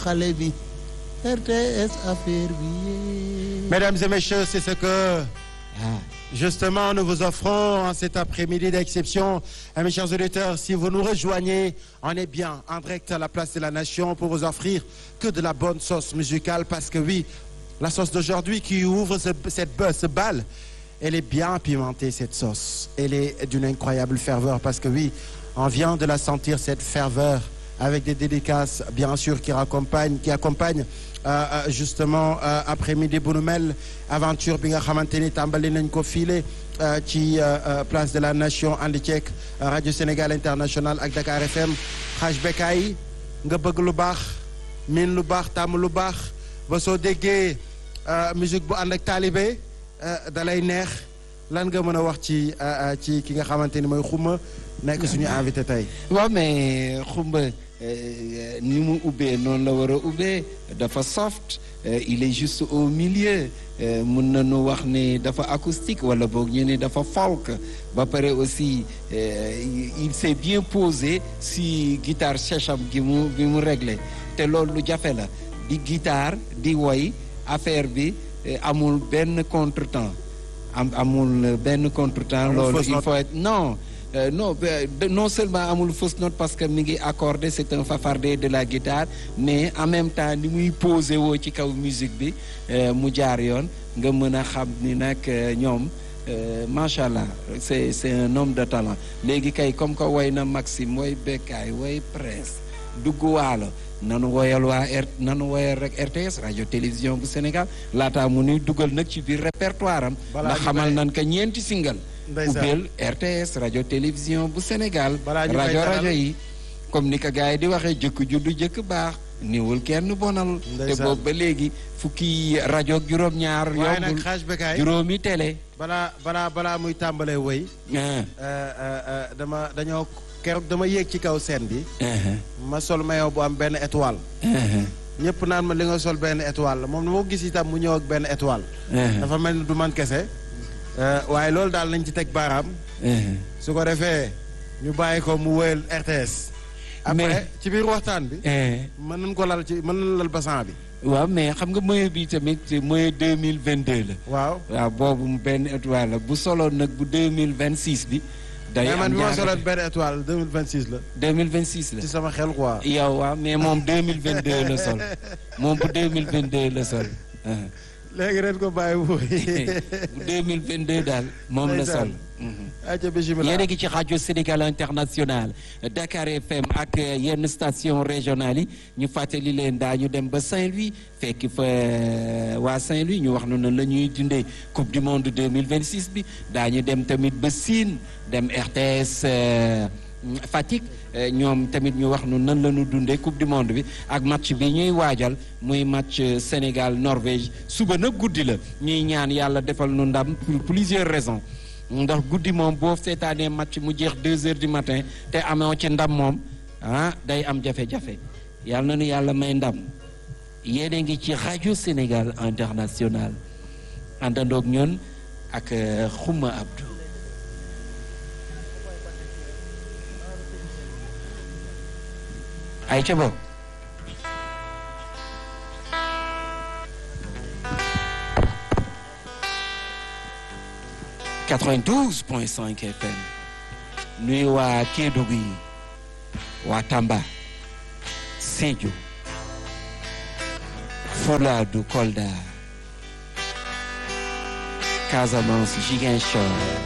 xale bi RTS affaire bi. Mesdames et messieurs, c'est ce que justement nous vous offrons en cet après-midi d'exception. Et mes chers auditeurs, si vous nous rejoignez, on est bien en direct à la place de la Nation pour vous offrir que de la bonne sauce musicale parce que oui, la sauce d'aujourd'hui qui ouvre ce, cette, ce bal, elle est bien pimentée cette sauce. Elle est d'une incroyable ferveur parce que oui, on vient de la sentir cette ferveur avec des dédicaces bien sûr qui accompagnent qui accompagnent euh, justement euh, après-midi bu nu mel aventure bi nga xamante ni tàmbali nañ ko file ci place de la nation ànd ceeg rajo Sénégal international ak Dakar FM xaaj bekkaay nga bëgg lu baax miin lu baax tàmm lu baax ba soo déggee musique bu ànd ak taalibe dalay neex lan nga mën a wax ci ci ki nga xamante ni mooy xuma nekk suñu invité tey. waaw mais xumba ni mu ubbee noonu la war a ubbee dafa soft il est juste au milieu mun nañu wax ne dafa acoustique wala boog ñu ne dafa folk ba pare aussi il s'est bien posé si guitare sèche am gi mu bi mu réglé te loolu lu jafe la di guitare di woy affaire bi amul benn contretemps am amul benn contretemps loolu il faut être non Euh, non non seulement amul fausse note parce que mi ngi accordé c'est un fafardé de la guitare mais en même temps ni muy posé woo ci kaw musique bi mu jaar yoon nga mën a xam ni nag ñoom macha allah c'est c'est un homme de talent léegi kay comme que woy na Maxime woy Bekkaay woy Prince dugg waalo nanu woyal waa R nanu woyal rek RTS radio télévision bu Sénégal laataa mu nuy dugal nag ci biir répertoire am ndax xamal nan ka ñeenti single ubbeel RTS rajo télévision bu Sénégal rajo rajo yi comme ni ko gars yi di waxee jëkk juddu jëkk baax niwul kenn bonal te boobu ba léegi fukki rajo juróom-ñaar yombul juróomi télé balaa balaa balaa muy tàmbalee woy dama dañoo keroog dama yéeg ci kaw scène bi ma sol maillot bu am benn étoile ñëpp naan ma li nga sol benn étoile la moom moo gis itam mu ñëw ak benn étoile dafa mel ni du man kese waaye loolu daal nañ ci teg baaraam. su ko defee ñu bàyyi ko mu wéyal RTS. après ci biir waxtaan bi. mën nañ ko lal ci mën nañ lal basan bi. waaw mais xam nga moyen bi tamit moyen deux mille vingt deux la. waaw waaw boobu benn étoile la bu soloon nag bu deux mille vingt six bi. day am mais man bi ma soloon benn étoile deux mille vingt six la. deux mille vingt six la ci sama xel quoi. yow waaw mais moom deux mille vingt deux la sol moom bu deux mille vingt deux la sol. léegi ren ko bàyyi bu deux mille vingt deux daal moom la sol. ayca bisimilah yéen a ngi ci rajo Sénégal international Dakar FM ak yenn station régionale yi ñu fàttali leen daañu dem ba Saint-Louis fekk fa waa Saint-Louis ñu wax noonu la ñuy dundee coupe du monde deux mille vingt six bi daañu dem tamit ba Sine dem RTS. Fatick ñoom tamit ñu wax nu nan la ñu dundee coupe du monde bi ak match bi ñuy waajal muy match Sénégal Norvège suba nag guddi la ñuy ñaan yàlla defal nu ndam pour plusieurs raisons ndax guddi moom boo seetaanee match mu jeex deux heures du matin te amoo ci ndam moom ah day am jafe-jafe yàlla na nu yàlla may ndam yéen a ngi ci rajo Sénégal international àndandoog ñun ak Xuma Abdou. ay ca bopp quatre-vingt-douze point cinq FM nuy waa Kédougou yi waa Tamba Sédhiou Fouladou Kolda Casamance Ziguinchor